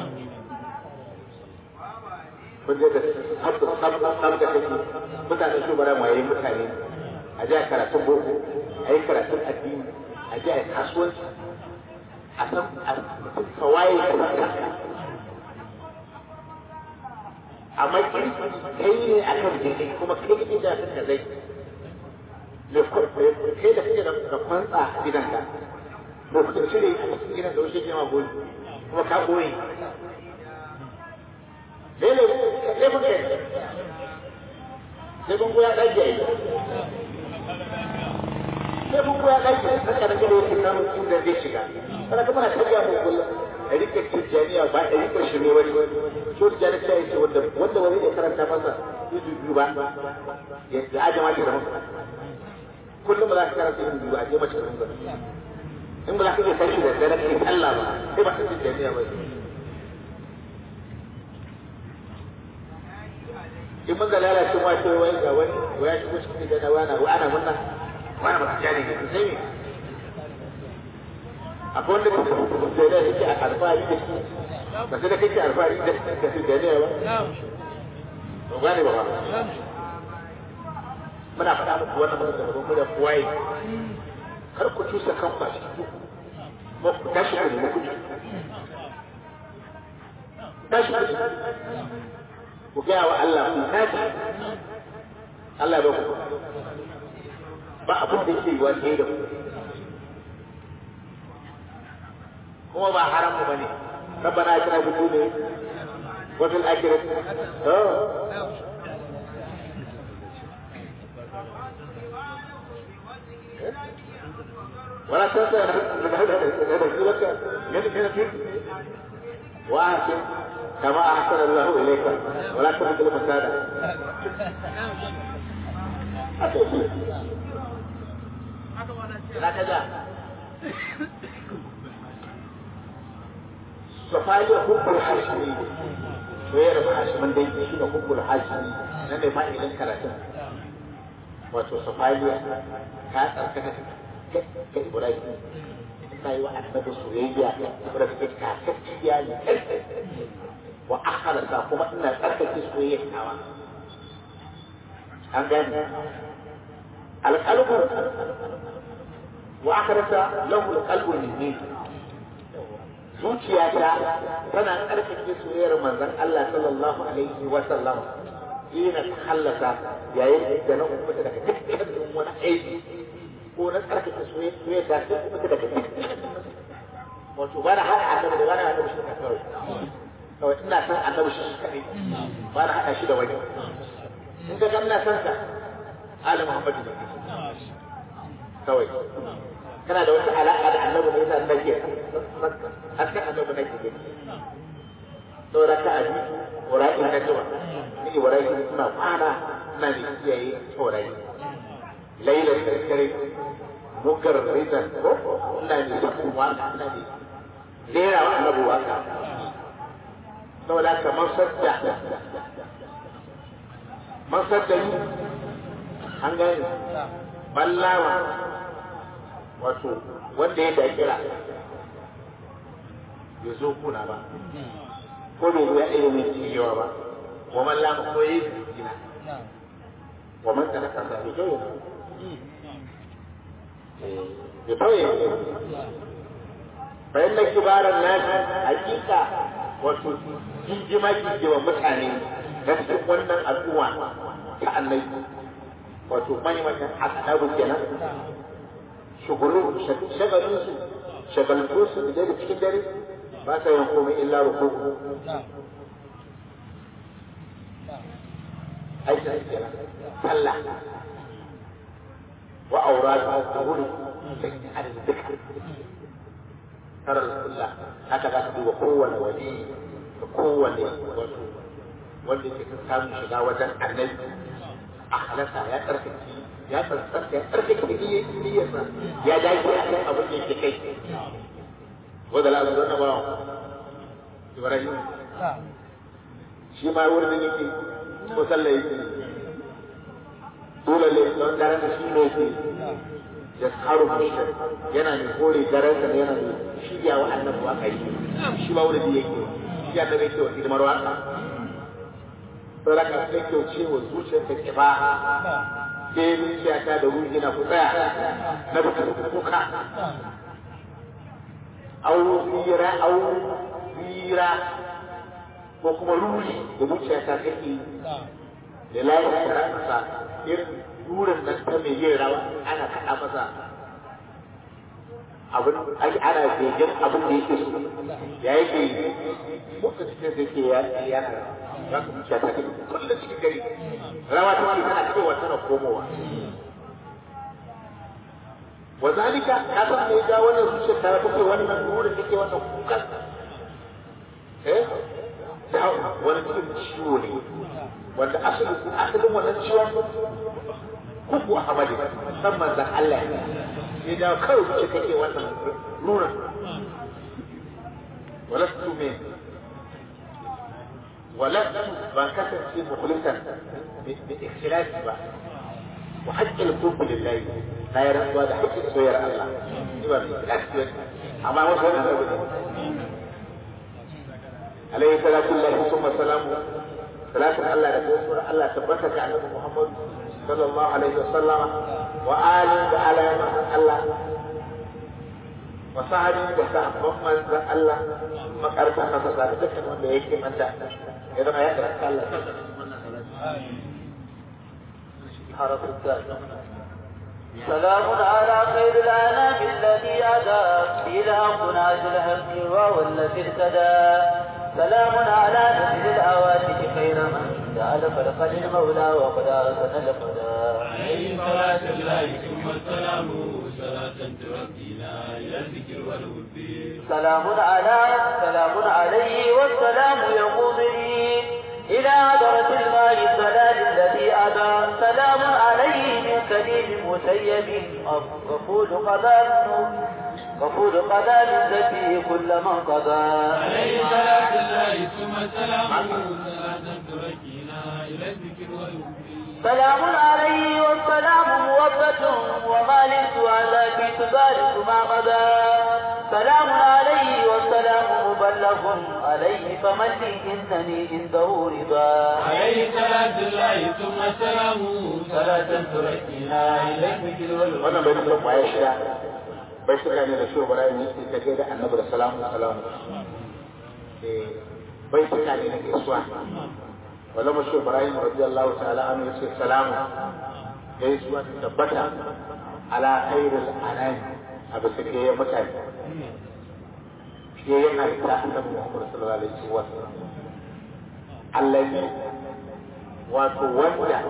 kun je da sabda sabda sabda kake mutane su bara maye mutane a ji a karatun boko a yi karatun addini a ji a yi kasuwanci a san a mutum kawaye da mata amma kai ne akan daidai kuma kai ne da ka zai da kai da kake da kwantsa a gidanka da kuka cire a cikin gidan da wasu jama goyi kuma ka goyi dole sai mun kai sai mun goya ɗage ai sai mun goya ɗage haka da gaba yake samun inda zai shiga kana kuma na karya mu kullum a rike tijjaniya ba a rike shi ne wani so tijjani ta yi ce wanda wanda wani ne karanta masa izu biyu ba ya ajama shi da masa kullum ba za ka karanta yin biyu a je mace runga in ba za ka iya tashi da dare kai Allah ba sai ba ka ji jami'a ba in mun ga lalace ma ce wai ga wani waya shigo cikin da wani wa ana munna wani ba ka jani ne sai me akwai wanda ba da da yake a alfahari da shi ba sai da kake alfahari da da su jami'a ba ba gane ba ba muna faɗa muku wannan magana da mu da kuwaye kar ku cusa kan ba shi ba ku tashi ku nemi kuɗi tashi ku ku gaya wa Allah ku tashi Allah ba ku ba abin da yake yi wa da ku kuma ba haram ba ne rabbana atina fid dunya wa fil akhirati oh ولا تنسى نبذلك من من وأحسن كما أحسن الله إليك ولا تبذل الفساد هكذا صفايا حب الحاشمي غير الحاشم دي شنو حب الحاشمي نن ما إلين كراتين wato safaliya ta tsarkaka ga Ibrahim ta yi wa annabi soyayya da take kakakkiya ne wa akhalasa kuma ina tsarkake soyayya tawa an gane alqalbu wa akhalasa lahu alqalbu minni zuciyata tana tsarkake soyayyar manzon Allah sallallahu alaihi wa sallam ina ta hallasa yayin da na umarta daga dukkanin wani aiki ko na tsarkake soyayya ta sai umarta daga dukkanin wato ba na haɗa annabi da ba na haɗa shi kawai kawai ina san annabi shi kaɗai ba na haɗa shi da wani in ka ga ina san sa ali muhammadu ne kawai kana da wata alaƙa da annabi ne yasa nake hasken annabi nake gani saboda ka abi wura'in na zuwa ni wura'in suna kwana na ne kiyaye saurayi lailar da dare mugar rizan ko ina ne sakun waka ina ne rera wa annabi waka saboda kamar sadda man sadda ni an gane ballawa wato wanda ya dakira ya zo kuna ba ko bai zo ya ɗaya mai ciyewa ba wa man lama ko yi gina wa man kana kasa bai kyau ya tauye bayan na kibaran nasi hakika wato jinjima jinjima mutane na cikin wannan al'umma ta annabi wato mani manyan annabi kenan shugulu shagalin su shagaltu su da cikin dare ba sa yin komai illa rukuku aikin kenan sallah wa auratu da wuri sai adadin duka tarar kulla haka za ka duba kowane wani da kowane wato wanda yake samun shiga wajen annabi a halaka ya tsarkake ya tsarkake ya tsarkake niyyarsa ya dace a kan abin da yake kai wanda la zama ba Ibrahim shi ma wurin yake ko sallah yake dole ne don daren shi ne yake ya tsaro bishir yana ne kore daren sa yana ne shirya wa annabi waka yi shi ma wurin yake shi annabi yake wa hidimar waka sai raka sai ke ce wa zuciyar ta kiba sai zuciya ta da ruhi na ku tsaya na buka kuka au tsira au tsira ko kuma ruhi da zuciya ta take da layin da masa irin durin nan ta mai yin rawa ana kaɗa masa abin ana begen abin da yake so ya yake yi muka cikin da ke ya yana za ka zuciya ta take kullum cikin gari rawa ta ke tana cewa tana komowa wa zalika ka san me ga wannan zuciyar ta take wannan durin take wannan kukan eh da wani cikin ciwo ne wanda asalin asalin wannan ciwon kuku a hamadi san manzan Allah ne da kawai wuce kake wannan nuna walastu me walastu ban kasance mukhlisan bi ikhlasi ba wa haqqil hubbi lillahi na yi rantsuwa da haƙƙin soyayyar Allah ni ba mai ikhlasi amma wasu wannan abu ne alaihi salatu lillahi summa salamu salatin Allah da gaisuwar Allah tabbata ga annabi Muhammad sallallahu alaihi wa sallama wa ali da alayan Allah wa sahabi da sahabban manzon Allah makarta masa da dukkan wanda yake manta ya zama ya karanta Allah حرف الدال سلام على خير الأنام الذي أدى إلى قناة الحق وهو الذي ارتدى سلام على نبي الأواتك خير من جعل خلق للمولى وقد أرسل الهدى عليه صلاة الله ثم السلام صلاة تؤدينا إلى الذكر والوفي سلام على سلام عليه والسلام يقودني إلى عذرة الماء السلام الذي أبى سلام عليه من كريم مسيب غفور قضاء غفور قضاء من زكي كل من قضى عليه صلاة الله ثم السلام صلاة تؤدينا إلى الذكر والوفي سلام عليه والسلام موبة وما للسؤال في تبارك ما مضى سلام عليه والسلام مبلغ عليه فمن لي إنني عنده رضا عليه صلاة الله ثم السلام صلاة تؤدينا إلى الذكر والوفي wannan bai da kwaya shida bai suka ne da shi bara ne sai ka ga annabi da salamu salamu eh bai suka ne da gaisuwa wala mashi ibrahim radiyallahu ta'ala anhu yace salamu gaisuwa ta tabbata ala khairil anami a bisa ke ya mutane ke ya halitta annabi muhammad sallallahu alaihi wa sallam allazi wato wanda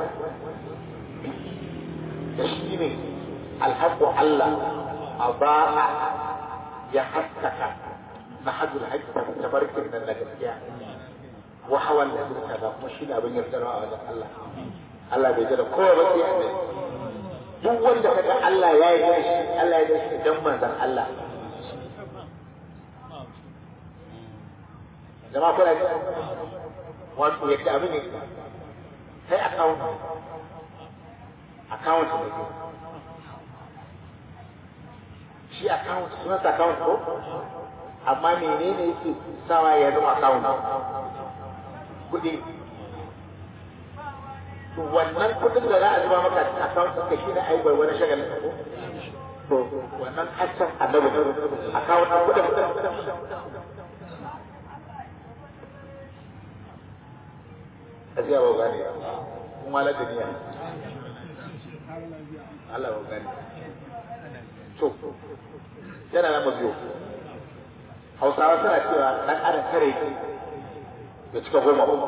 da shi ne alhaƙu Allah a ba'a ya haskaka na hajjul hajji ta barkin nan na gaskiya wa hawan da zurta da kuma shi ne abin yardarwa a wajen Allah Allah bai jira kowa ba sai annabi duk wanda kaga Allah ya yi shi Allah ya yi shi dan manzon Allah jama'a kuna ji wato yadda abin ne sai account account ne shi account sunan account ko amma menene yake sawa ya zama account kuɗi to wannan kuɗin da za a zuba maka account ɗinka shi ne aibar wani shagalin ko to wannan haccan annabi account ɗin kuɗin Aziya ba gane kuma la duniya Allah ba gane to yana nan mabiyo hausawa suna cewa dan adam kare ya cika goma ko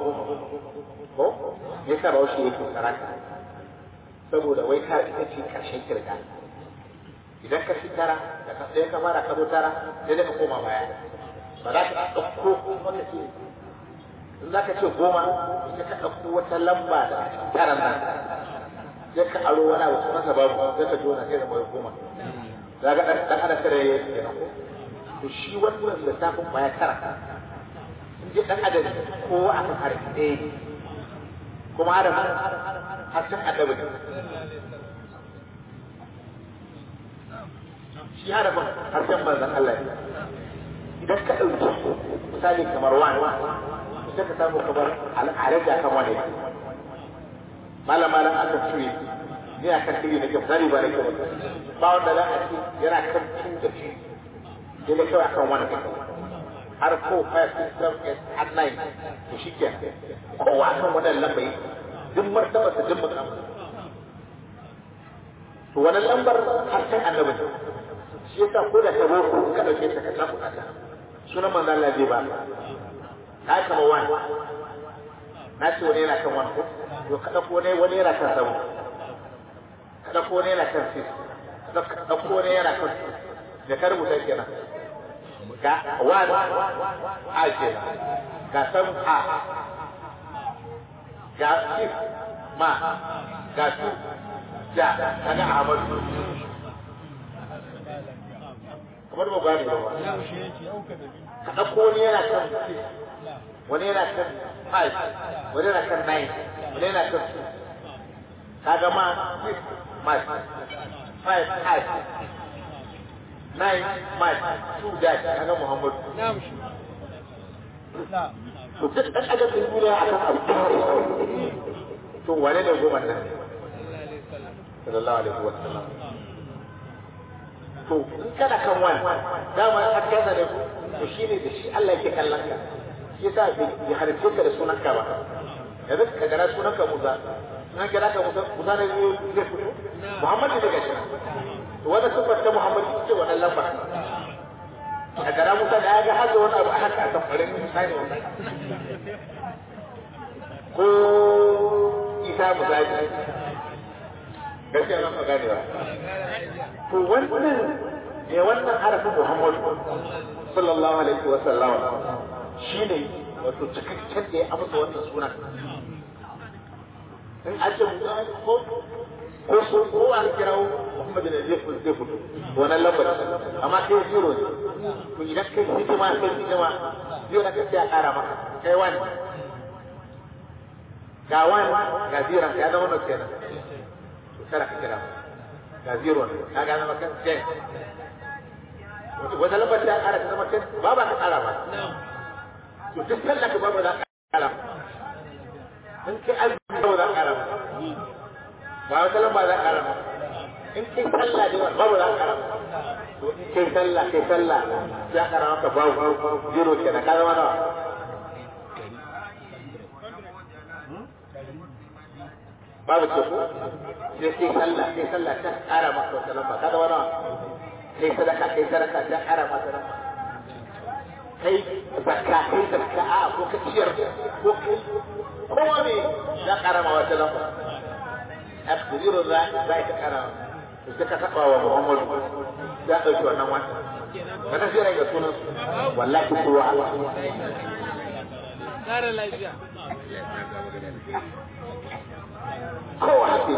me yasa bawo shi yake karaka saboda wai ka ita ce karshen kirga idan ka shi tara da ka sai ka fara ka zo tara sai da ka koma baya ba za ka ɗauko wata ce in za ka ce goma sai ka ɗauko wata lamba da tara nan sai ka aro wani abu sunansa babu sai ka jona sai da mai goma za ga ɗan adam tara ya yi kenan ko to shi wannan lissafin ba ya tara in ji ɗan adam kowa akan harfi ɗaya ne kuma adam harshen adabi ne shi harafin harshen manzan Allah ne idan ka ɗauki misali kamar wani sai ka samu kamar al'araja kan wani malam malam aka cire ni a kan tiri na kyau misali ba na kyau ba wanda za a ce yana kan tun da shi sai da kawai akan wani har ko five six seven eight har nine to shi ke kowa akan wannan lambar duk martaba ta duk mutum to wannan lambar har sai annabi shi yasa ko da ta boko ka dauke ta ka tafi ta sunan manzon Allah zai ba ka kama wani na ce wani yana kan wani ko to ka dauko ne wani yana kan sabu ka dauko ne yana kan six ka dauko ne yana kan da ka rubuta kenan ga wani a kenan ga san a ga six ma ga su ja kaga Ahmadu kamar ba gane ba ka ɗauko wani yana kan six wani yana kan five wani yana kan nine wani yana kan two kaga ma six march five five nine march two dash kaga Muhammadu to duk ɗan adam ɗin duniya akan abu to wane ne goma nan sallallahu alaihi wa sallam to in kana kan wani dama hakkansa ne to shine da shi Allah yake kallon ka shi yasa bai halitta ka da sunan ka ba yanzu ka gara sunan ka Musa na kira ka musa musa ne zai zai fito muhammadu ne gashi to wanda sifar ta muhammadu ce wannan lamba a gara musa da ya ga haka wani abu a haka a tamfarin musa ne wannan ko isa misali gaskiya nan ka gane ba to wannan ne wannan harafin muhammadu sallallahu alaihi wa sallam shine wato cikakken da ya amsa wannan sunan in an ce ko ko so ko an kirawo Muhammad ne zai fito zai fito wannan lambar amma kai zero ne to idan kai hidima kai hidima zero na kai ya kara maka kai wani ga wani ga zero ya zama na kenan to kada ka kira ga zero ne ka ga zama kan ten wata lambar ta kara ta zama ten ba ba ka kara ba to duk sallah ka ba ba za ka kara in kai azumi ba za ka kara ba wata lamba za ka kara in kai sallah da ba ba za ka kara to in kai sallah kai sallah ya kara maka babu zero kenan ka zama nawa babu ce ko sai kai sallah kai sallah ta kara maka wata lamba ka zama nawa kai sadaka kai sadaka ta kara maka lamba kai zakka kai zakka a ko ka ciyar ko kai kowa ne ya karama wata lamba akdiru za za ka karama to sai ka taba wa Muhammadu ya dauki wannan wata kana sai rai ga sunan wallahi ko wa Kare lafiya. kowa hake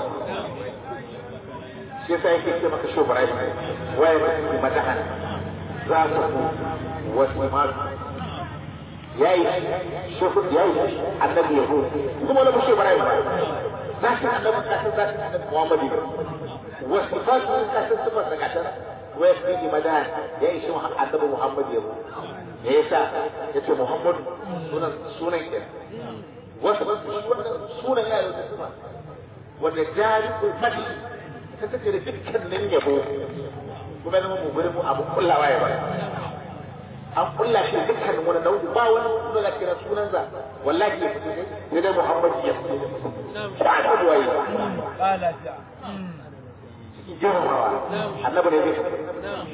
shi yasa yake ce maka shobar ai waye ne madahan za ta ku wasu masu yayi shehu yayi annabi yahu kuma wala bushe bara ba za ka annabi ka san za ka annabi Muhammadu wasu fasu ka san sifar da kasar waya fi madan yayi shi annabi Muhammad yahu me yasa yace Muhammad sunan sunan ke wasu sunan yayi wata sifa wanda jari ko fadi ta take da dukkanin yabo kuma zama mu gurin mu abu kullawa ya ba an kulla shi dukkan wani nau'i ba wani suna da kira sunansa wallahi ya fito ne dai Muhammad ya fito shi a kudu waye Ba lafiya. cikin girmamawa annabi ne zai fito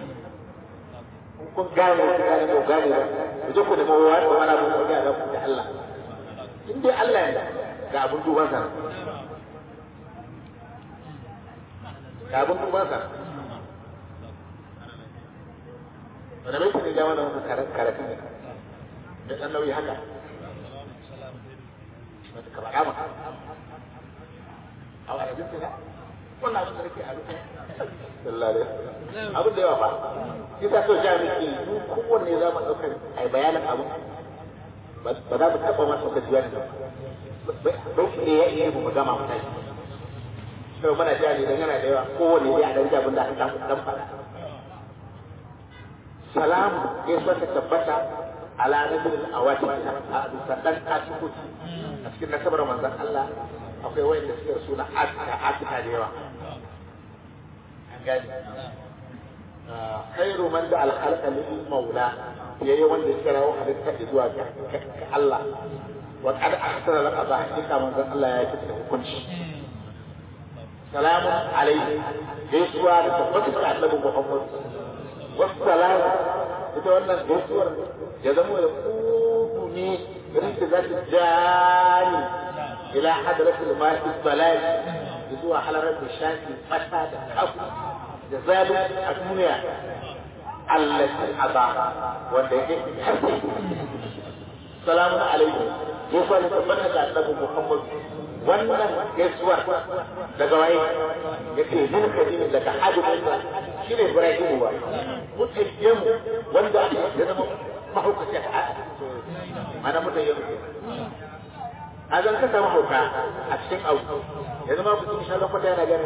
kun gane ku gane ku gane ba ku je ku nemi wani wani abu ko da ku da Allah in dai Allah ya ga abun duban sa ga abun duban sa wanda bai kuma ja wannan wani karatu ne da ɗan nauyi haka wata ka faɗa maka a wani abin tuna wannan abin da nake a rufe sallare abin da yawa ba shi sa so ja miki duk kowanne za mu ɗaukar a bayanin abu ba za mu taɓa masa ka jiya da bai shi ne ya iya mu gama mu tashi sai muna ja ne dan yana da yawa kowanne dai a ɗan jabin da aka ɗan faɗa salamu gaisuwa ta tabbata ala nabil awati a bisa dan asikuti a cikin nasabar manzon Allah akwai wayanda suke da suna atika atika da yawa an gani khairu man da alhalqa lil maula yayi wanda ya kira halitta zuwa ga Allah wa qad ahsana laka ba hakika manzon Allah ya kike hukunci salamun alaihi gaisuwa da tabbata da annabi Muhammad والسلام ita wannan gaisuwar ya zama da kudu ne irin da za ta jani ila hadratul ma'i balal zuwa halarar da shafi fata da kafu da zalunci a duniya allati aba wanda yake harfi salamun alaikum gaisuwa da tabbata da annabi muhammad wannan gaisuwar daga waye yake min kadini daga hadimin shi ne Ibrahimu ba mutayyemu wanda ya zama mahaukaci a mana mutayyemu a zan ka samu hauka a cikin abu ya zama mutum shi zan kwata yana gani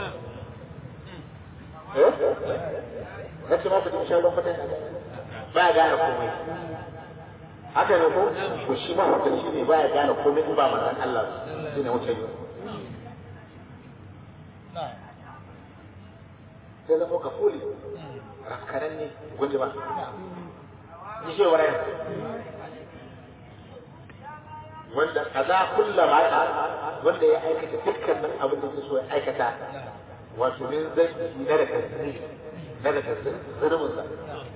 eh ya ce ma mutum shi zan kwata yana gani ba ya gane komai haka ne ko to shi mahaukaci ne ba ya gane komai in ba manzan Allah shi ne mutayyemu sai zama ka fuli rafkanan ne guji ba ji ce warayen wanda kaza kulla ma wanda ya aikata dukkanin abin da so ya aikata wato min zai na da kanzuri na da kanzuri zulumin sa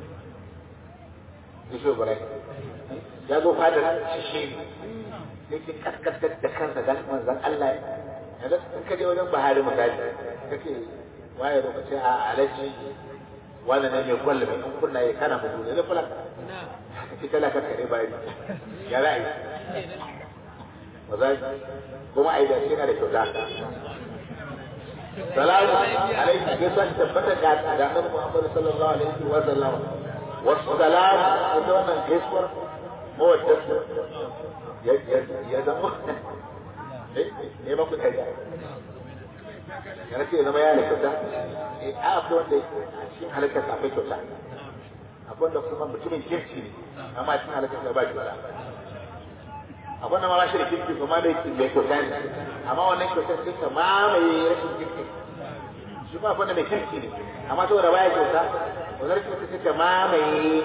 ya shi bara ya zo fadar shi ne yake kaskantar da kansa dan manzon Allah yanzu in ka je wajen Buhari misali kake waye lokaci a alaji wannan ne mai kwallo mai kunna ya kana mu ne kula kake kala ka kare bayi ya ra'ayi wazai kuma ai da yana da kyauta salamu alaikum ke san tabbata ga da annabi Muhammad sallallahu alaihi wa sallam wassalam ita wannan gaisuwar mawaddatu ya ya zama ne ba ku kariya yana ce zama ya da kyauta eh a akwai wanda a cikin halakar akwai kyauta akwai wanda kuma mutumin kirki ne amma a cikin halakar ba kyauta akwai wanda ma ba shi da kirki kuma da mai kyauta ne amma wannan kyautar sai ka mamaye rashin kirki shi ma akwai wanda mai kirki ne amma saboda baya kyauta wannan rashin kirki sai ka mamaye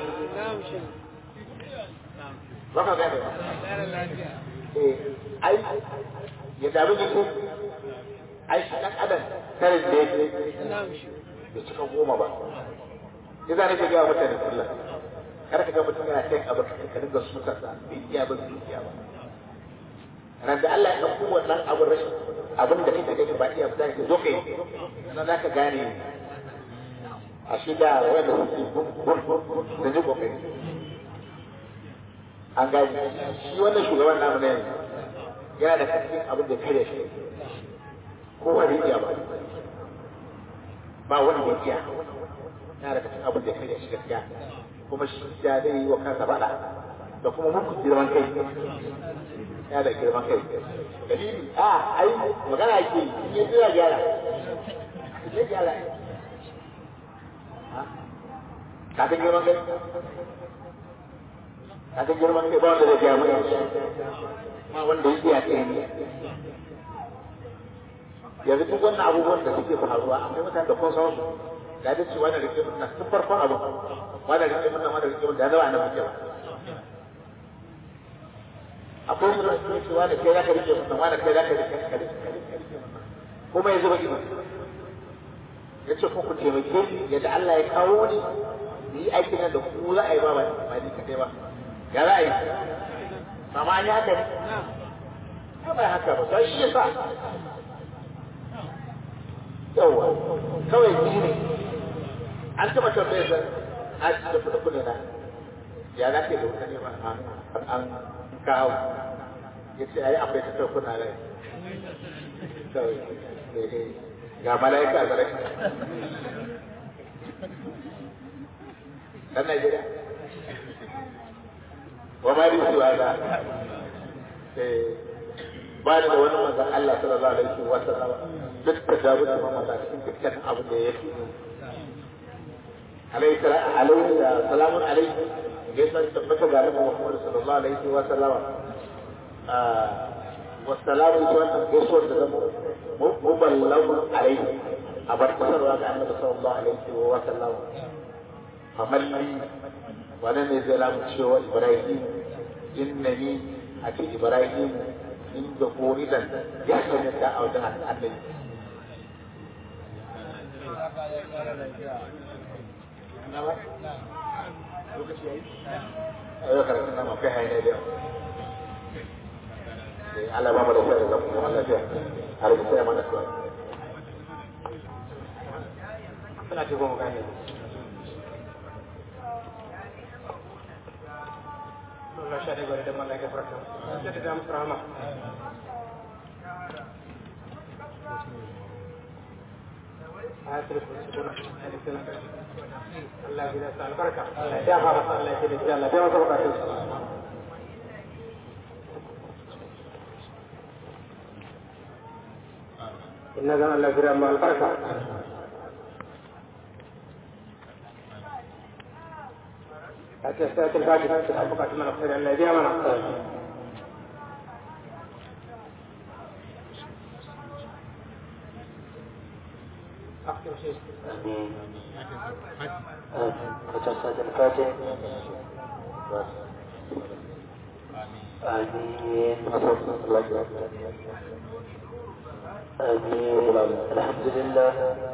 ba ka gane ba eh ai ya dabi ne ko ai shi dan adam karin da yake bai cika goma ba sai za nake gaya mutane kullum kar ka ga mutum yana kai abu ka dinga suka sa bai iya ba bai iya ba ran da Allah ya dauko wannan abun rashin abin da kake gani ba iya ba ka zo kai sannan zaka gane a shi da wanda suke da ji kokari an gani shi wannan shugaban namu ne yana da kaskin abin da kare shi ko wani iya ba ba wani da iya yana da kaskin abin da kare shi gaskiya kuma shi ya zai yi wa kansa faɗa da kuma muku girman kai yana da girman kai dalili a ai magana ake yi in ya jira gyara ya gyara ka san girman kai ka san girman kai ba wanda zai gyara mai ma wanda ya iya kai ne yanzu duk wannan abubuwan da suke faruwa akwai mutane da kun san su da da cewa da rike mun tun farkon abu wanda rike mun wanda rike mun da zama annabi ke ba akwai su da suke cewa da kai zaka rike mun wanda kai zaka rike ka kuma yanzu ba ido ya ce ku taimake ni yadda Allah ya kawo ni ni aikin nan da ku za a yi ba ba ni kadai ba ya za a yi amma an yi haka ne ba haka ba sai shi yasa yawa kawai ni ne an taɓa tambayar sa a ci da kuɗa kuɗa na ya za ka yi da wuta ne ba an kawo ya ce ai akwai ta kuna rai kawai ga mala'ika a zarai ɗan Najeriya wa ma risu hada ba da wani manzon Allah sallallahu alaihi wa sallam duk da dawo da mamata cikin dukkan abin da yake alaihi alaihi salamun alaihi gaisa tabbata ga Annabi Muhammad sallallahu alaihi wa sallam wa salamu ita wannan gaisuwar da zama muballagun alaihi a bar kasarwa ga Annabi sallallahu alaihi wa sallam famalli wani ne zai lamu cewa Ibrahim innani a ce Ibrahim inda ko idan ya sanya ta a wajen annabi ayo karatun nan mafi hanyar da Allah ba mu da sai da kuma lafiya har da sai mana suwa suna ce goma gane Allah sha da gwada da mallaka farka sai da musu rahama ayatul kursi kuna Allah ya sa albarka ya fara Allah ya ce Allah ya masa bukatun inna zan Allah ya ma albarka ake sai ta gaji ta bukatun mana sai Allah ya biya mana Baca saja Al-Fatih. Amin. آمين آمين الحمد لله